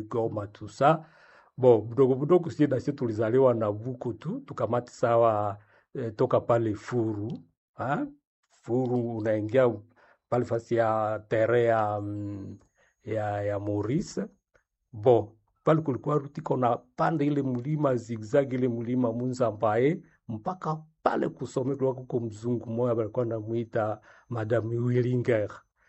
Goma tusa bo budogo budogo, sie nasi tulizaliwa na buku tu tukamati sawa eh, toka pale Furu ha? Furu unaingia pale fasi ya tere ya, mm, ya, ya Maurice bo pale kulikuwa rutiko na pande ile mlima zigzag ile mlima Munzambaye mpaka pale kusome kulikuwa kuko mzungu moya balikuwa namwita Madame Willinger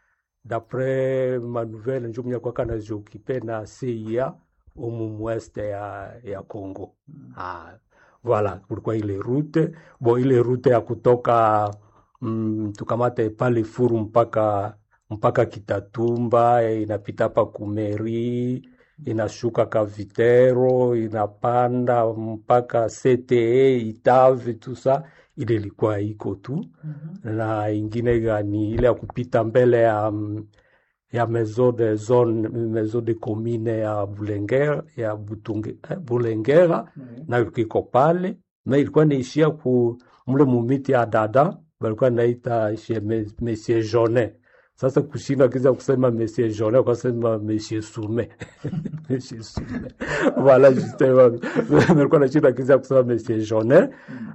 dapres ma nouvelle njo mwenye kwaka naziokipe na CIA umu mweste ya, ya Congo ah, voilà kulikuwa ile rute bo ile rute ya kutoka mm, tukamate pale Furu mpaka mpaka Kitatumba eh, inapita pa Kumeri inashuka Kavitero inapanda mpaka CTE Itave tusa ile ilikuwa iko tu na ingine gani ile ya kupita mbele ya mm, ya maison de zone maison de commune ya Bulengera ya Butunge, eh, Bulengera nayo kiko pale na ilikuwa naishia ku mle mumiti ya dada balikuwa naita chez mes- Monsieur Jonet. Sasa kushinda kiza kusema Monsieur Jonet ukasema Monsieur Sume Monsieur Sume voilà justement nilikuwa nashinda kiza kusema Monsieur Jonet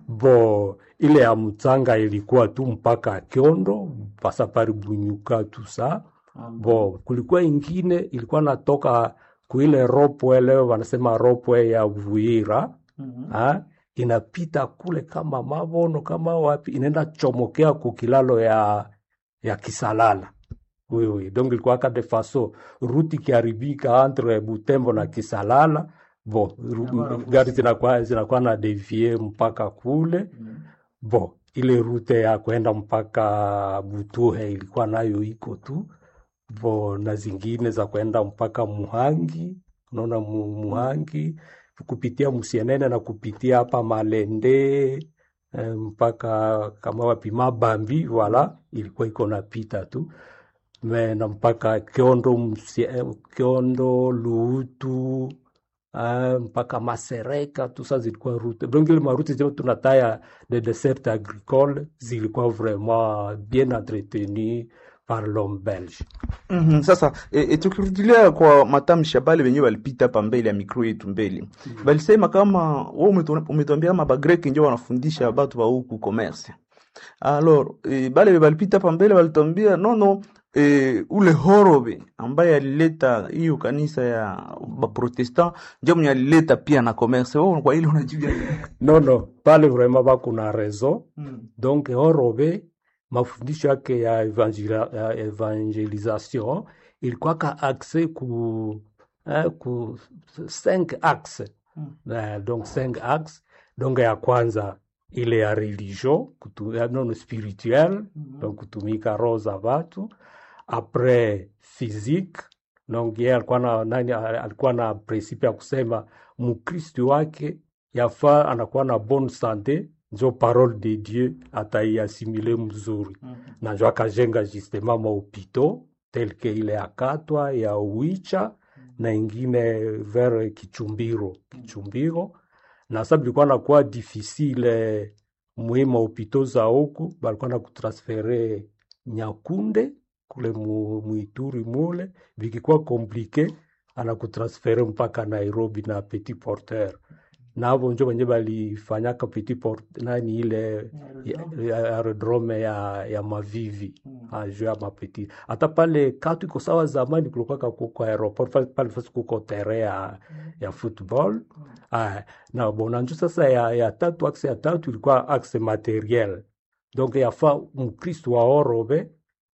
bo ile ya mtanga ilikuwa tu mpaka Kyondo pasa pari Bunyuka tusa bo kulikuwa ingine ilikuwa natoka kuile ropwe leo wanasema ropwe ya Vuira ha? inapita kule kama Mabono kama wapi inaenda chomokea kukilalo ya ya Kisalala oui, oui. Donc ilikuwa ka de façon ruti ikiharibika entre Butembo na Kisalala bo ru- gari zinakuwa zinakuwa na devie mpaka kule bo ile rute ya kwenda mpaka Butuhe ilikuwa nayo iko tu bo na zingine za kwenda mpaka Muhangi, unaona mu, Muhangi kupitia Musienene na kupitia hapa Malende eh, mpaka kama wapi Mabambi, wala ilikuwa iko napita tu me na mpaka Kiondo, Musie- eh, Kiondo Luutu ah, mpaka Masereka tu sa zilikuwa rute donc ile maruti zote tunataya de dessert agricole zilikuwa vraiment bien entretenues par l'homme belge. Mhm, Sasa e, e, tukirudilia kwa matamshi ya bale wenyewe walipita hapa mbele ya mikro yetu mbele balisema kama wewe umetu- umetuambia kama bagreki ndio wanafundisha batu ba huku commerce alors e, bale balipita hapa mbele walituambia nono e, ule horobe ambaye alileta hiyo kanisa ya baprotestant ndio mwenye alileta pia na commerce wewe kwa ile unajibia Non, non, pale vraiment bakuna raison donc horobe mafundisho yake ya, evangela, ya evangelisation ilikuwa ka axe ku, eh, ku cinq axe eh, donc cinq axe donc ya kwanza ile ya religion kutu, ya non spirituel donc kutumika roho za watu après physique donc yeye alikuwa na nani alikuwa na principe ya kusema mkristu wake yafaa anakuwa na bonne sante njo parole de dieu ataiasimile mzuri na njo akajenga justement mahopito tel que ile ya katwa ya uicha na ingine vers kichumbiro kichumbiro na sa bilikuwa nakuwa difficile mwi mahopito za huku balikuwa na kutransfere nyakunde kule mu, muituri mule vikikuwa komplike anakutransfere mpaka Nairobi na Petit Porteur navo njo wenye balifanyaka Petit Port nani ile ya- ya- aerodrome ya, ya Mavivi mm. juu ya mapeti hata pale katu iko sawa zamani kulikuwaka kuko aeroport pale pale fasi kuko tere ya, ya football ah, na bona njo sasa ya, ya tatu axe ya tatu ilikuwa axe materiel donc yafaa mkristu wa orobe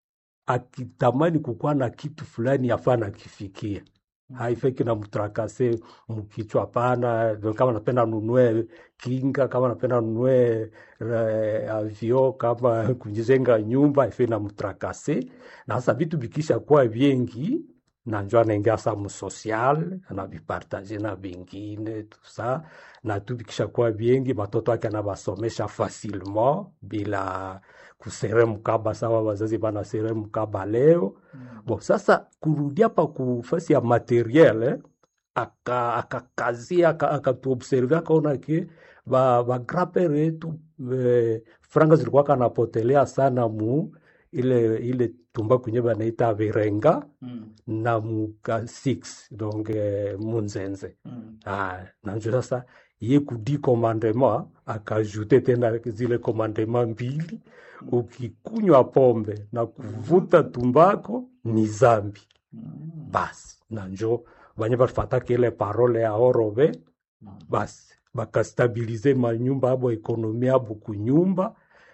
akitamani kukuwa na kitu fulani yafaa nakifikia haifeki na mtrakase mkichwa hapana. Ndio Kama napenda nunue kinga, kama napenda nunue eh, avio, kama kujenga nyumba haifeki na mtrakase. Na sasa vitu vikisha kuwa vingi na njo anaingia sa msocial anavipartaje na vingine tusa na tu vikisha kuwa vingi, watoto wake anawasomesha facilement bila kusere mkaba sawa wazazi banasere mkaba leo Bon, sasa kurudia pa kufasi ya materiel eh, aka akakazia aka akatuobserve akaona ke ba ba grandpere yetu eh, franga zilikuwa kanapotelea sana mu ile ile tumbaku nye banaita virenga na muka 6 donc eh, munzenze ah, nanjo sasa ye kudi commandement akajute tena zile commandement mbili ukikunywa pombe na kuvuta tumbako ni zambi basi nanjo banye bafataka ile parole ya orobe basi bakastabilize manyumba abo ekonomi abo kunyumba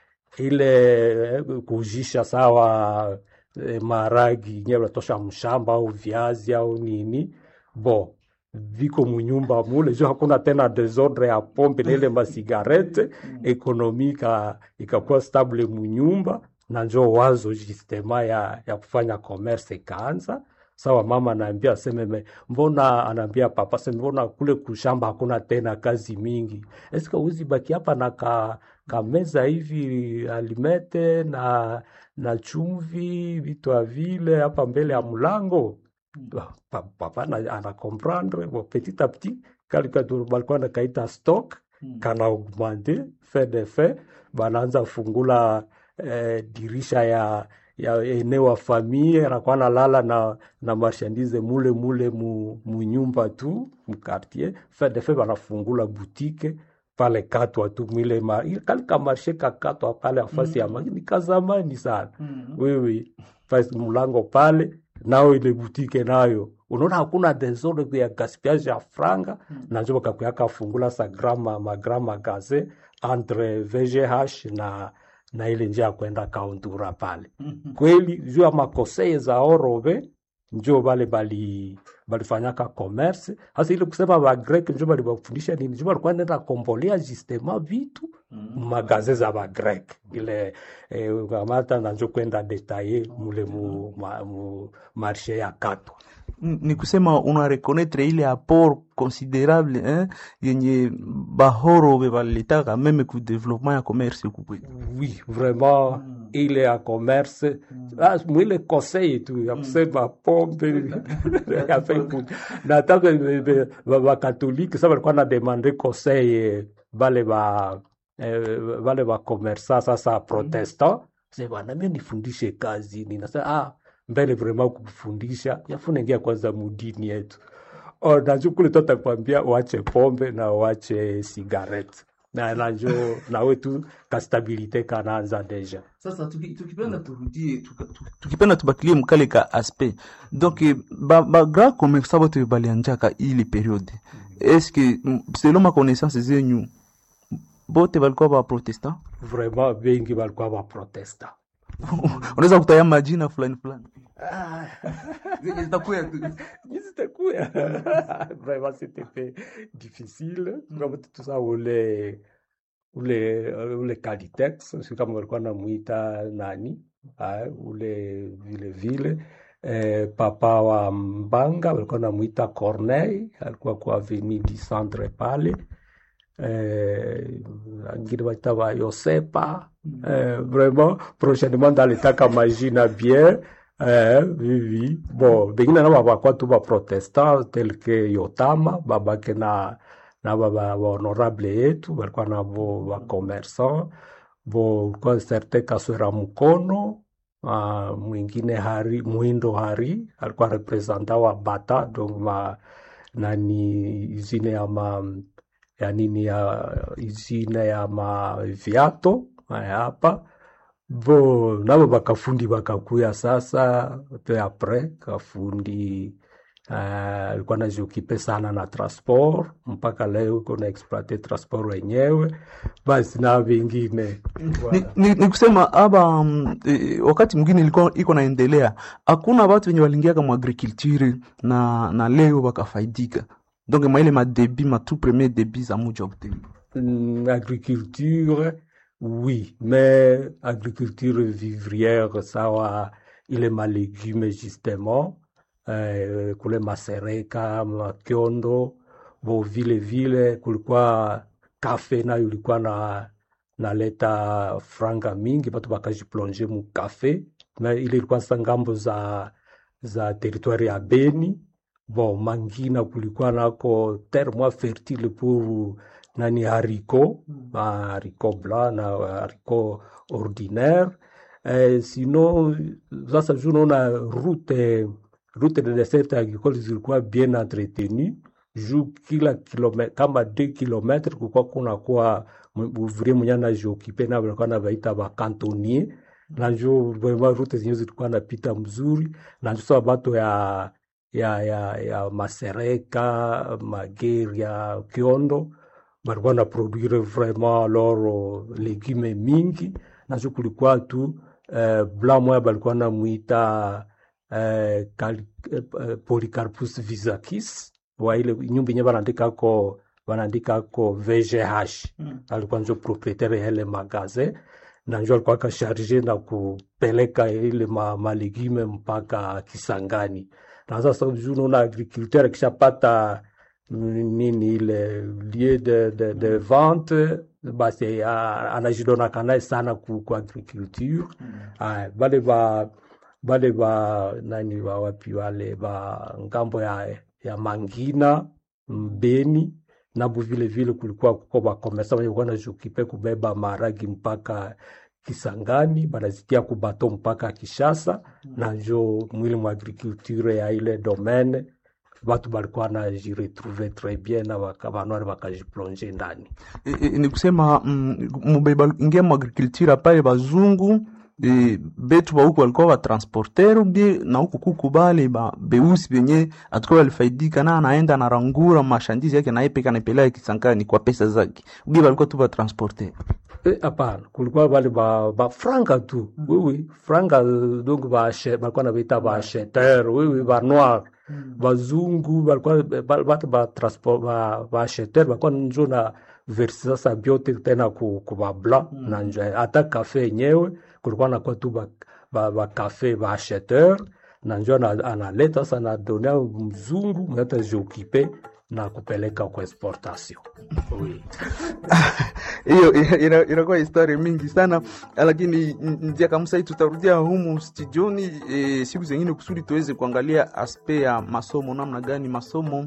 ile eh, kujisha sawa eh, maragi nye batosha mshamba au viazi au nini bo viko munyumba mule jo hakuna tena desordre ya pombe na ile masigarete ekonomi ika- ikakuwa stable munyumba na njo wazo justema ya, ya kufanya commerce ikaanza sawa mama anaambia aseme me- mbona anaambia papa seme mbona kule kushamba hakuna tena kazi mingi eske uzi baki hapa na ka, kameza hivi alimete na na chumvi vitu vile hapa mbele ya mlango Ba- pa- papa ana, ana comprendre bon, petit à petit kalika tu- balikuwa nakaita stock kana augmente fait de fait banaanza fungula eh, dirisha ya ya eneo wa famille anakuwa nalala na na marchandise mule mule mu, mu nyumba tu mu quartier fait de fait banafungula boutique pale katwa tu mwile ma, ile kalika marshe kakatwa pale afasi ya ma- ni kazamani sana wewe fasi mlango pale nao ile butike nayo unaona hakuna desordre ya gaspillage ya franga na njo bakakuyaka fungula sa grama magrama gaze entre VGH na na ile njia ya kwenda kauntura pale kweli juu ya makoseye za orobe njo bale bali balifanyaka commerce hasa ile kusema ba grek njo bali bafundisha nini njo balikuwa nenda kombolea justement vitu magaze za ba grek ile eh, kamata na njo kwenda detaye mule mu, ma, mu marshe ya katwa N- ni kusema una reconnaître ile apport considérable hein, yenye bahorobe balitaka meme ku développement ya commerce huku kwetu oui vraiment ile ya commerce ah, mwile conseil tu ya kusema pombe ya Facebook. na hata bakatolike sa balikuwa na demande conseil eh, bale ba eh, bale ba commerçant sasa protestant se bwana mimi nifundishe kazi ninasema ah mbele vraiment kufundisha yafuna ingia kwanza mudini yetu Oh, najua kule tu atakwambia uache pombe na uache sigarette na najo nawe tu kastabilite kanaanza deja sasa tuki- tukipenda turudie tuka- tu- tukipenda tubakilie mkale ka aspect donc eh, ba, ba grand commerçant bote balianjaka ile periode eske mm, selon ma connaissance zenyu bote balikuwa ba protestant vraiment bengi balikuwa baprotesta unaweza kutaya majina fulani fulani zenye zitakuya tu zitakuya vraiment c'était fait difficile kama tusa ule ule ule Calitex si kama walikuwa namwita nani ah, ule vile vile eh, papa wa Mbanga walikuwa namwita Corneille alikuwa kwa avenue du centre pale eh, angine baita ba Yosepa eh, vraiment prochainement ndalitaka majina bien eh, vivi bon bengine nabo bakwa tu baprotestant tel que Yotama babake na na baba honorable yetu balikuwa nabo bakomerçant bo ulikuwa certain Kaswera Mkono uh, mwingine Hari Mwindo Hari alikuwa representa wa Bata donc ma nani izine ya ma ya nini ya izine ya ma viato haya hapa bo nabo bakafundi bakakuya sasa pe apres kafundi uh, alikuwa najiokipe sana na transport mpaka leo uko na exploite transport wenyewe basi na vingine ni, ni, ni kusema aba um, e, wakati mwingine ilikuwa iko naendelea hakuna watu wenye walingiaka mu agriculture na, na leo wakafaidika donc maile madebi ma tout premier debi za muji wa Butembo Mm, agriculture oui mais agriculture vivrière sawa ile malégume justement eh, kule masereka makiondo bo vile vile kulikuwa kafe nayo ilikuwa na naleta franga mingi batu bakajiplonge mu kafe na ile ilikuwa sa ngambo za za territoire ya Beni bon Mangina kulikuwa nako terre moins fertile pour nani haricot mm. haricot blanc na haricot ordinaire eh, sino sasa juu unaona route route de dessert agricole zilikuwa bien entretenu juu kila kilome, kama 2 kilometre kulikuwa kunakuwa ouvrier mwenye anajiokipe na walikuwa nabaita bakantonnier na njo vraiment route zenyewe zilikuwa napita mzuri na njo sasa bato ya ya ya ya Masereka Mageria Kiondo balikuwa na produire vraiment loro legume mingi na njo kulikuwa tu eh, blanc moya balikuwa namwita eh, Cal- eh, Polycarpus visakis wa ile nyumba yenye banaandikako banaandikako VGH alikuwa njo proprietaire ya ile magasin na njo alikuwa akasharge na kupeleka ile ma, malegume mpaka Kisangani. Na sasa juu unaona agriculteur akishapata mm, nini ile lieu de, de, de vente basi ah, anajidonaka naye sana ku, ku agriculture Aya, bale ba bale ba nani ba wapi wale ba ngambo ya, ya Mangina Mbeni nabo vile vile kulikuwa kuko bakomesa wenye kuwa najukipe kubeba maragi mpaka Kisangani banazitia kubato mpaka Kishasa na njo mwili mwa agriculture ya ile domaine batu balikuwa najiretrouve tres bien na baka- banwari bakajiplonge ndani E, e, ni kusema mm, mubeba ingia mu agriculture pale bazungu e, betu ba huku walikuwa batransporter bie na huku kuku bale ba beusi benye atakuwa walifaidika na anaenda anarangura mashandizi yake na yepeka naipeleka Kisangani kwa pesa zake bie balikuwa tu batransporter Eh, hapana kulikuwa bale ba, ba franga tu wiwi franga eh, donc ba ache- balikuwa nabaita ba acheteur wiwi ba noir bazungu balikuwa ba- batu ba transport ba, ba acheteur balikuwa njo na versi sasa byote tena ku, ku ba blanc na njo hata kafe yenyewe kulikuwa nakuwa tu ba, ba, ba kafe ba acheteur na njo ana- analeta sasa anadonea mzungu mwenye atajioccupe na kupeleka kwa exportation oui. hiyo ina- ina- inakuwa historia mingi sana lakini n- njia kamsa tutarudia humu studioni e, siku zengine kusudi tuweze kuangalia aspe ya masomo namna gani masomo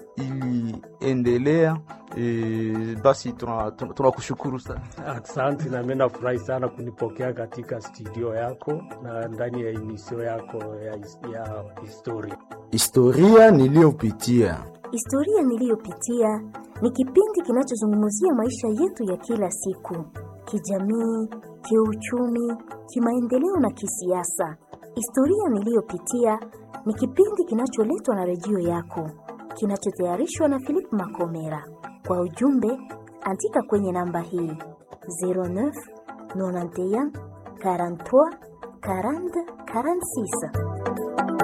iliendelea e, basi tunakushukuru tuna, tunakushukuru sana Asante na mimi nafurahi sana kunipokea katika studio yako na ndani ya emisio yako ya, his- ya historia. Historia niliyopitia. Historia niliyopitia ni kipindi kinachozungumzia maisha yetu ya kila siku, kijamii, kiuchumi, kimaendeleo na kisiasa. Historia niliyopitia ni kipindi kinacholetwa na redio yako, kinachotayarishwa na Philip Makomera. Kwa ujumbe, andika kwenye namba hii 09 91 43 40 46.